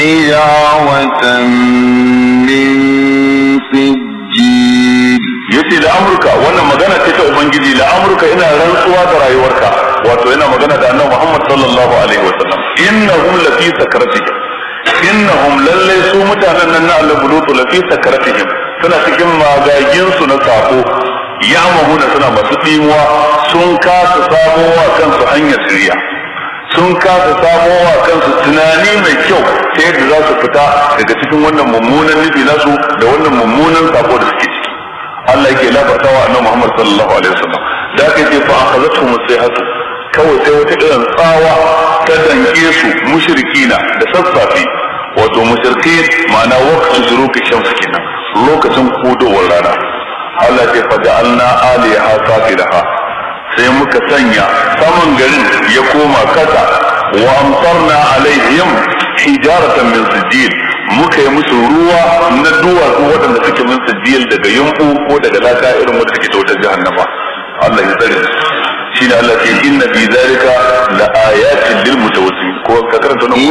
حجارة من سجيل yace da amurka wannan magana ce ta ubangiji da amurka ina rantsuwa da rayuwarka wato yana magana da annabi muhammad sallallahu alaihi wasallam innahum lafi sakratihim innahum lalle su mutanen nan na Allah bulutu lafi sakratihim suna cikin magagin su na sako ya mahuna suna masu dimuwa sun kasa samowa kansu hanyar shirya sun kasa samowa kansu tunani mai kyau ta yadda za su fita daga cikin wannan mummunan nufi nasu da wannan mummunan sako da suke ciki Allah yake labarta wa annabi Muhammad sallallahu alaihi wasallam da aka ce fa akhazatu musayhatu kawai sai wata irin tsawa ta danke su mushrikina da sassafe wato mushriki ma'ana waqtu zuruki shamsu kenan lokacin kudowar rana Allah ce fa ja'alna aliyaha safilaha sai muka sanya saman garin ya koma kasa wa amtarna alaihim hijaratan min sijil muka yi musu ruwa na duwatsu waɗanda suke min sijil daga yumbu ko daga laka irin wanda suke tautar jahannama Allah ya tsare shi ne Allah ce inna fi zalika la ayatin lil mutawassim ko ka karanta nan